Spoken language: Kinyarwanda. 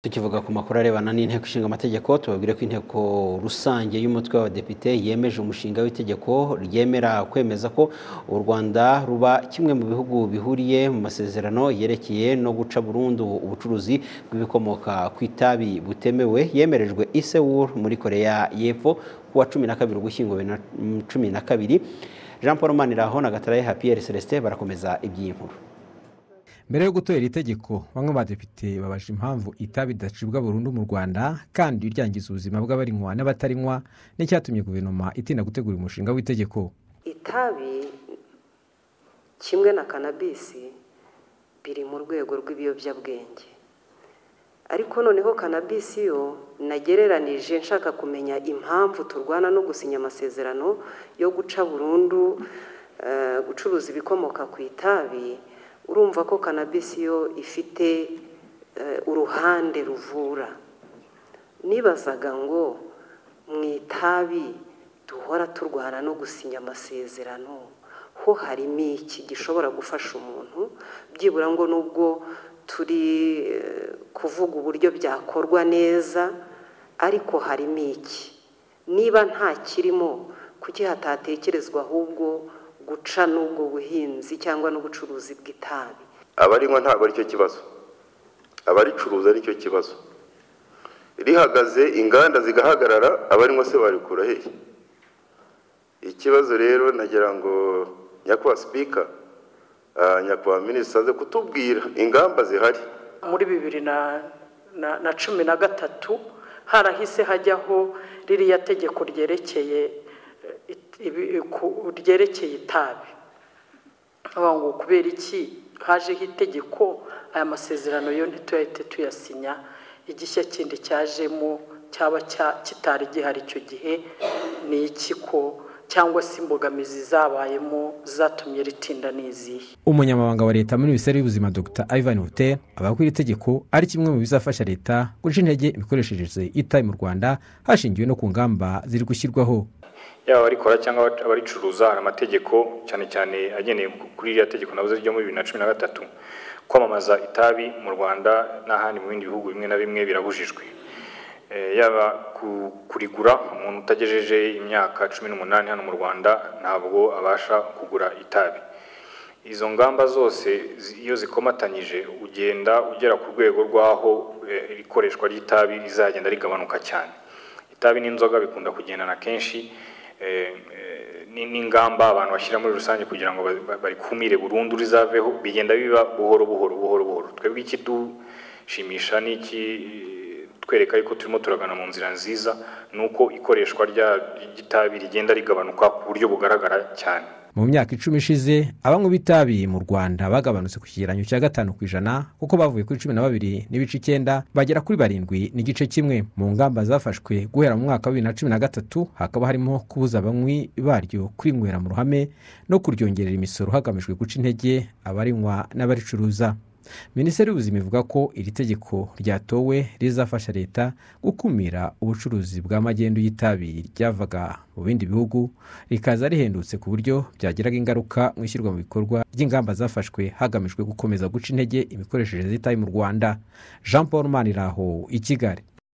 tukivuga ku makuru arebana n'inteko ishinga amategeko tubabwire ko inteko rusange y'umutwe w'abadepite yemeje umushinga w'itegeko ryemera kwemeza ko u Rwanda ruba kimwe mu bihugu bihuriye mu masezerano yerekeye no guca burundu ubucuruzi bw'ibikomoka ku itabi butemewe yemerejwe i Seoul muri Korea y'Epfo kuwa cumi na kabiri ugushyingo bibiri na cumi na kabiri Jean Paul Maniraho na Gataraye Pierre Celestin barakomeza iby'iyi nkuru mbere yo gutora iri tegeko bamwe badepite babaje impamvu itabi ridacibwa burundu mu rwanda kandi ryangiza ubuzima bw'abarinywa n'abatarinywa n'icyatumye guverinoma itinda gutegura umushinga w'itegeko itabi kimwe na kanabisi biri mu rwego rw'ibiyobyabwenge ariko noneho kanabisi yo nagereranije nshaka kumenya impamvu turwana no gusinya amasezerano yo guca burundu eh, gucuruza ibikomoka ku itabi urumva ko kanabisi yo ifite eh, uruhande ruvura nibazaga ngo mu itabi duhora turwana no gusinya amasezerano ho harimo iki gishobora gufasha umuntu byibura ngo nubwo turi eh, kuvuga uburyo byakorwa neza ariko harimo iki niba nta kirimo kuki hatatekerezwa ahubwo guca n'ubwo buhinzi cyangwa n'ubucuruzi bw'itabi abarinywa ntabwo aricyo kibazo abaricuruza aricyo kibazo rihagaze inganda zigahagarara abarinywa se barikura hehe ikibazo rero nagira ngo nyakubahwa sipika ah, nyakubahwa minisita aze kutubwira ingamba zihari muri bibiri na na- na cumi na gatatu harahise hajyaho ririya tegeko ryerekeye eh, it- ibi- ku- ryerekeye itabi avuga ngo kubera iki hajeho itegeko aya masezerano yo ntituyahite tuyasinya igishya kindi cyajemo cyaba cya- kitari gihari icyo gihe ni iki ko cyangwa se imbogamizi zabayemo zatumye ritinda ni izihe umunyamabanga wa leta muri minisiteri y'ubuzima dr ivan hotel avuga ko iri tegeko ari kimwe mu bizafasha leta guca intege imikoreshereze y'itabi mu rwanda hashingiwe no ku ngamba ziri gushyirwaho yaba abarikora cyangwa abac- abaricuruza hari amategeko cyane cyane ageneye ku- kuri iriya tegeko navuze ryo muri bibiri na cumi na gatatu kwamamaza itabi mu rwanda n'ahandi mu bindi bihugu bimwe na bimwe birabujijwe Eh, yaba ku- kurigura umuntu utagejeje imyaka cumi n'umunani hano mu rwanda ntabwo abasha kugura itabi izo ngamba zose zi- iyo zikomatanyije ugenda ugera ku rwego rw'aho eh, ikoreshwa ry'itabi rizagenda rigabanuka cyane itabi n'inzoga bikunda kugendana kenshi eh, eh, ni- n'ingamba abantu bashyira muri rusange kugira ngo ba- ba- barikumire burundu rizaveho bigenda biba buhoro buhoro buhoro buhoro twebwe ikidushimisha ni iki twereka yuko turimo turagana mu nzira nziza ni uko ikoreshwa rya ry'itabi rigenda rigabanuka ku buryo bugaragara cyane mu myaka icumi ishize abanywi b'itabi mu rwanda bagabanutse ku kigereranyo cya gatanu ku ijana kuko bavuye kuri cumi na babiri n'ibice icyenda bagera kuri barindwi n'igice kimwe mu ngamba zafashwe guhera mu mwaka wa bibiri na cumi na gatatu hakaba harimo kubuza abanywi baryo kwinywera mu ruhame no kuryongerera imisoro hagamijwe guca intege abarinywa n'abaricuruza minisiteri y'ubuzima ivuga ko iri tegeko ryatowe rizafasha leta gukumira ubucuruzi bwa magendu y'itabi ryavaga mu bindi bihugu rikaza rihendutse ku buryo byagiraga ingaruka mu ishyirwa mu bikorwa ry'ingamba zafashwe hagamijwe gukomeza guca intege imikoreshereze y'itabi mu rwanda jean paul maniraho i kigali